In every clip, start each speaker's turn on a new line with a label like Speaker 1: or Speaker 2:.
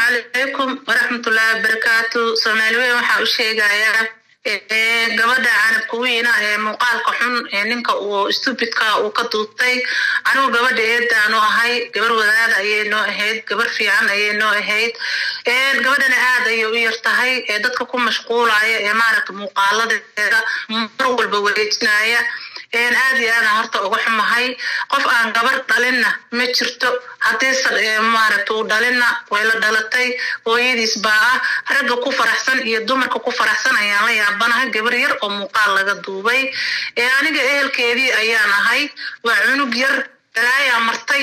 Speaker 1: calaykum waraxmatullaahi wabarakaatu soomaali weyn waxaa u sheegayaa gabadha canabka weyna ee muuqaalka xun ee ninka uu stupidka uu ka duubtay anigu gabadha eedaanu ahay gabar wadaada ayay noo ahayd gabar fiican ayay noo ahayd gabadhana aad ayay u yar tahay ee dadka ku mashquulaya ee maaragta muuqaaladeeda mar walba wareejinaya aad iyo aadaan horta uga xumahay qof aan gabar dhalinna ma jirto haddii maaragta uu dhalinna way la dhalatay hooyadiis baa ah ragga ku faraxsan iyo dumarka ku faraxsan ayaan la yaabanahay gabar yar oo muuqaal laga duubay aniga ehelkeedii ayaan ahay waa cunug yar galaayaa martay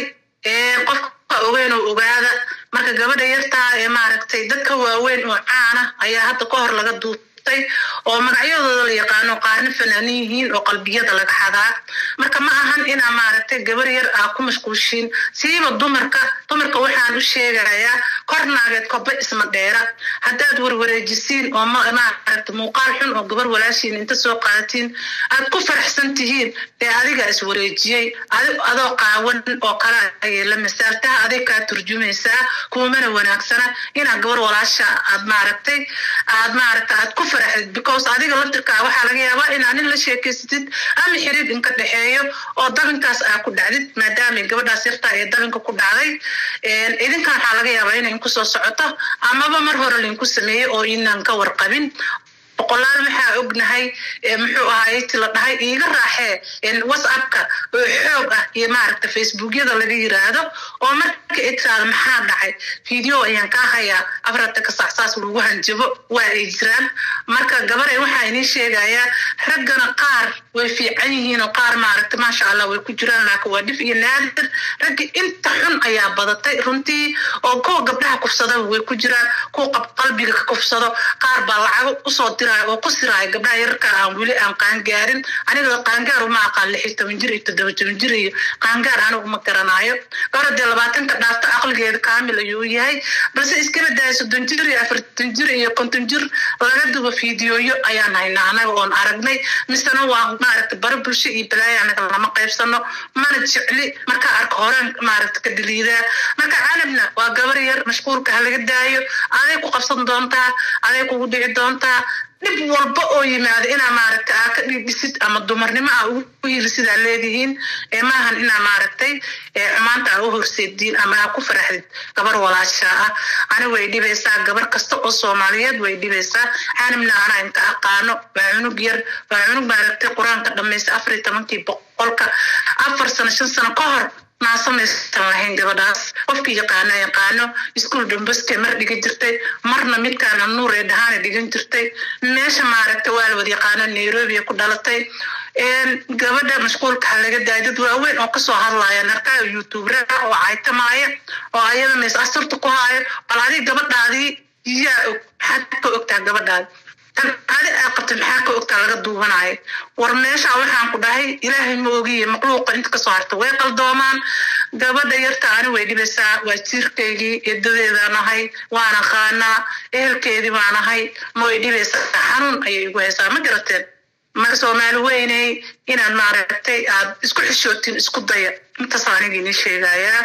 Speaker 1: qofka ogeyn oo ogaada marka gabadha yartaa ee maaragtay dadka waaweyn oo caana ayaa hadda ka hor laga duubtay oo magacyadooda la yaqaano qaarna fanaanin yihiin oo qalbiyada laga xadaa marka ma ahan inaa maaragtay gabar yar aa ku mashquulshiin siiba dumarka dumarka waxaan u sheegayaa kor naageed koba isma dheera haddaad warwareejisiin oo maaragta muuqaal xun oo gabar walaashiin inta soo qaadatiin aad ku faraxsan tihiin dee adiga is wareejiyey adoo qaawan oo kale ayay la masaaltaha adig kaa turjumaysaa kuumana wanaagsana inaa gabar walaasha aad maaragtay aad maaragta aad ku faraxdid because adiga laftirkaa waxaa laga yaabaa inaa nin la sheekaysatid ama xiriir inka dhexeeyo oo dabinkaas aa ku dhacdid maadaama gabadhaas yartaa ee dabinka ku dhacday idinkan waxaa laga yaabaa inay inku soo socoto amaba mar hore lainku sameeyey oo inaan ka warqabin boqolaal maxaa ognahay muxuu ahaay ti la dhahay iiga raaxee whatsappka oo xoog ah iyo maaragta facebookyada laga yiraahdo oo marka itiraado maxaa dhacay video ayaan kaa hayaa afarata ka saacsaas lagu hanjabo waa ay jiraan marka gabaray waxaa idiin sheegayaa raggana qaar way fiican yihiin oo qaar maaragta maasha allah way ku jiraan laakiin waa dhif iyo naadir raggi inta xun ayaa badatay runtii oo kuwa gabdhaha kufsadaba way ku jiraan kuwa qalbiga ka kufsado qaar baa lacago usoo oo ku siraaya gabdhaha yararka aan weli aan qaangaarin aniga qaangaar uma aqaan lix iyo toban jir iyo toddoba toban jir iyo qaangaar anigu ma garanaayo gabadha dee labaatanka dhaafta aqligeeda kaamil ayuu yahay balse iskaba daaya soddon jir iyo afartan jir iyo konton jir laga duba fiidiyooyo ayaan haynaa anaga oon aragnay misena waa maaragta bara bulsho iyo balaaya anaga lama qaybsano mana jecli markaa arka horeen maaragta ka daliidaa marka canabna waa gabar yar mashquulka ha laga daayo aday ku qabsan doontaa aday kugu dhici doontaa dhib walba oo yimaada inaa maaragta aa ka dhidhisid ama dumarnimo aa ugu yili sidaa leedihiin maahan inaa maaragtay xumaanta aa u horseediin ama aa ku faraxdid gabar walaashaa ah ani way dhibaysaa gabar kasta oo soomaaliyeed way dhibaysaa canibna anaa inta aqaano waa cunug yar waa cunug maaragtay qur-aanka dhamaysa afar iyo tobankii boqolka afar sano shan sano ka hor naasamaysan lahayn gabadhaas qofkii yaqaana yaqaano iskuol dombaske mar dhigan jirtay marna midkaana nuur ee dhahaana dhigan jirtay meesha maaragta waa la wada yaqaano nairobi ku dhalatay gabadha mashquulka ha laga daaya dad waaweyn oo kasoo hadlaya narkaa youtubera oo caytamaaya oo ayada mays asturta ku haayo bal adig gabadhaadii yaa og maxaad ka ogtaa gabadhaadi tan adi aa qabtay maxaa ka ogtaa laga duubanaayo war meesha waxaan ku dhahay ilaahay ma ogiye maqluuqa inta kasoo harta way qaldoomaan gabadha yarta ani way dhibaysaa waa jiirkaygii edadeedaan ahay waan aqaanaa ehelkeedii baan ahay ma way dhibaysaa xanuun ayay igu haysaa ma garateen marka soomaali weyney inaad maaragtay aad isku xishootiin isku daya intaas aniga inii sheegayaa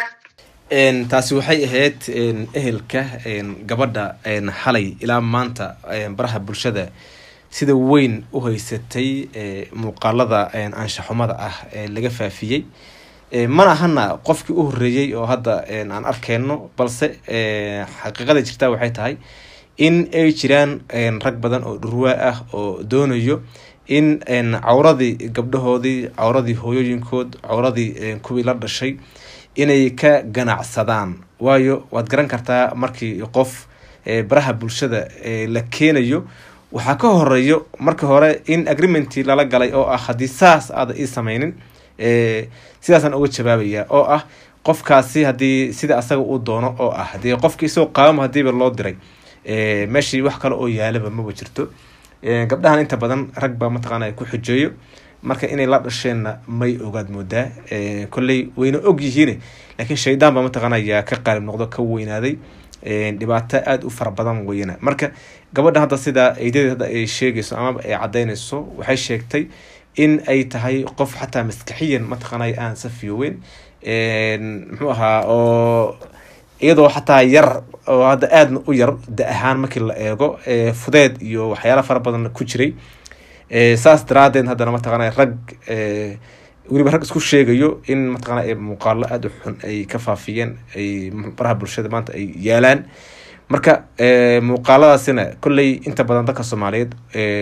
Speaker 2: taasi waxay ahayd ehelka gabadha xalay ilaa maanta baraha bulshada sida weyn u haysatay muuqaalada anshaxumada ah ee laga faafiyey mana ahana qofkii u horeeyey oo hadda aan arkeyno balse xaqiiqada jirta waxay tahay in ay jiraan rag badan oo dhurwaa ah oo doonayo in cawradii gabdhahoodii cawradii hooyooyinkood cawradii kuwii la dhashay inay ka ganacsadaan waayo waad garan kartaa markii qof baraha bulshada la keenayo waxaa ka horeeyo marka hore in agreementii lala galay oo ah haddii saas aada ii sameynin sidaasaan uga jawaabaya oo ah qofkaasi haddii sida asaga uu doono oo ah hadii qofki isagoo qaabama hadiiba loo diray meeshii wax kale oo yaalaba maba jirto gabdhahan inta badan rag baa mataqaana ku xujeeyo marka inay la dhasheenna may ogaad moodaa kolley wayna og yihiin laakiin shaydaan baa mataqaana yaa ka qaalib noqdo ka weynaaday dhibaato aada u fara badan weyna marka gabadha hadda sidaa eedadeed hadda ay sheegayso amaba ay cadaynayso waxay sheegtay in ay tahay qof xataa maskaxiyan mataqaanay aan safiyoweyn muxuu ahaa oo iyadoo xataa yar oo hadda aadna u yar da ahaan markii la eego fudeed iyo waxyaala fara badan ku jiray saas daraadeed haddana mataqaana rag weliba rag isku sheegayo in mataqana muuqaalo aada u xun ay ka faafiyeen ay baraha bulshada maanta ay yaalaan marka muuqaaladaasina kolley inta badan dadka soomaaliyeed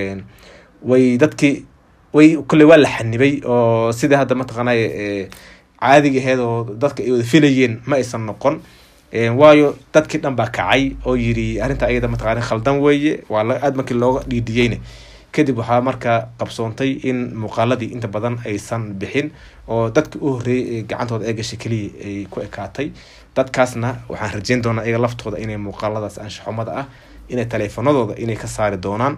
Speaker 2: way dadkii way kolley waa la xanibay oo sidai hadda mataqaanay caadiga aheyd oo dadka ay wada filayeen ma aysan noqon waayo dadkii dhan baa kacay oo yiri arrinta ayada mataqaana khaldan weeye waa aada markii looga dhiidhiyeyna kadib waxaa markaa qabsoontay in muuqaaladii inta badan aysan bixin oo dadkii u horreeyay ee gacantooda ee gashay keliya ay ku ekaatay dadkaasna waxaan rajeyn doonaa iyaga laftooda inay muuqaaladaas anshaxumada ah inay taleefanadooda inay ka saari doonaan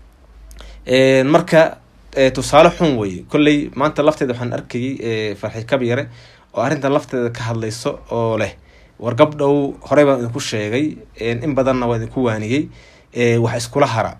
Speaker 2: marka tusaale xun weye kolley maanta lafteeda waxaan arkayay farxi kabyare oo arrinta lafteeda ka hadlayso oo leh war gabdhow horey baan idinku sheegay in badanna waa idinku waaniyey wax iskula hara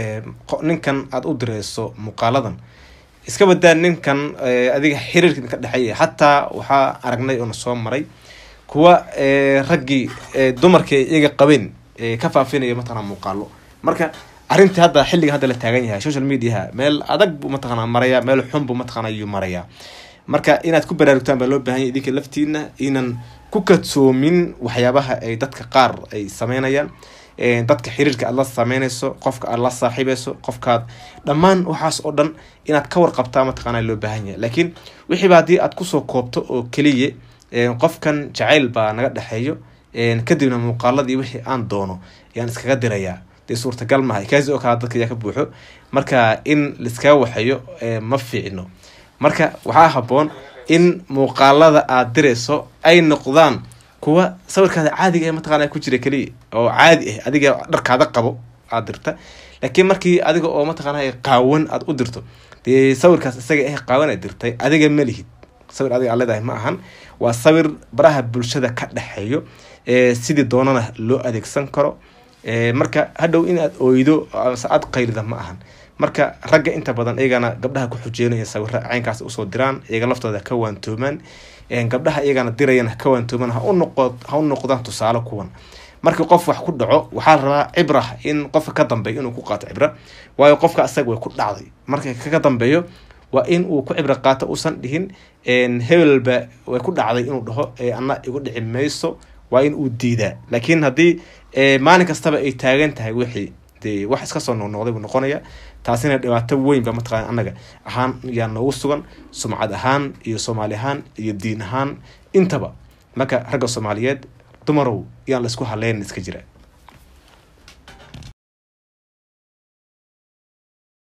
Speaker 2: ninkan aada u direyso muuqaaladan iska badaa ninkan adiga xiriirka idinka dhexeeya xataa waxaa aragnay oona soo maray kuwa raggii dumarkii iyaga qabeen ka faafinaya mataqana muuqaalo marka arrintii hadda xilliga hadda la taagan yahay social mediaha meel adag buu mataqana maraya meel xun buu mataqana ayuu maraya marka inaad ku baraarugtaan baa loo bahan yahy idinka laftiina inan ku kadsoomin waxyaabaha ay dadka qaar ay sameynayaan dadka xiriirka aad la sameynayso qofka aad la saaxiibeyso qofkaad dhammaan waxaas oo dhan inaad ka warqabtaa mataqaana loo baahan yahay laakiin wixiiba haddii aad kusoo koobto oo keliya qofkan jacayl baa naga dhexeeyo kadibna muuqaaladii wixii aan doono ayaan iskaga dirayaa dee suurtagal mahay kaasi oo kala dadka ayaa ka buuxo marka in laiskaga waxeeyo ma fiicno marka waxaa haboon in muuqaalada aad dirayso ay noqdaan kuwa sawirkaada caadiga ee mataqana ku jira keliya oo caadi ah adiga dharkaada qabo aad dirta laakiin markii adiga oo mataqaana qaawan aad u dirto dee sawirkaas isaga ah qaawan aad dirtay adiga ma lihid sawir adiga aad leedahay ma ahan waa sawir baraha bulshada ka dhexeeyo sidii doonana loo adeegsan karo marka hadhow in aad oydo ase aad qaylida ma ahan marka ragga inta badan iyagana gabdhaha ku xujeynaya sawira caynkaas usoo diraan iyaga laftooda ka waantoomaan gabdhaha iyagana dirayana ka waantoomaan ha u noqdaan tusaale kuwan markii qof wax ku dhaco waxaa la rabaa cibra in qofka ka dambeeyo inuu ku qaato cibra waayo qofka asaga way ku dhacday marka kaga dambeeyo waa in uu ku cibro qaato uusan dhihin hebelba way ku dhacday inuu dhaho ana igu dhici mayso waa in uu diidaa laakiin haddii maalin kastaba ay taagan tahay wixii dee wax iska soo noqnoqday buu noqonaya taasina dhibaato weyn ba mataqana annaga ahaan yaa noogu sugan sumcad ahaan iyo soomaali ahaan iyo diin ahaan intaba marka ragga soomaaliyeed dumarow yaan la isku haleynin iska jira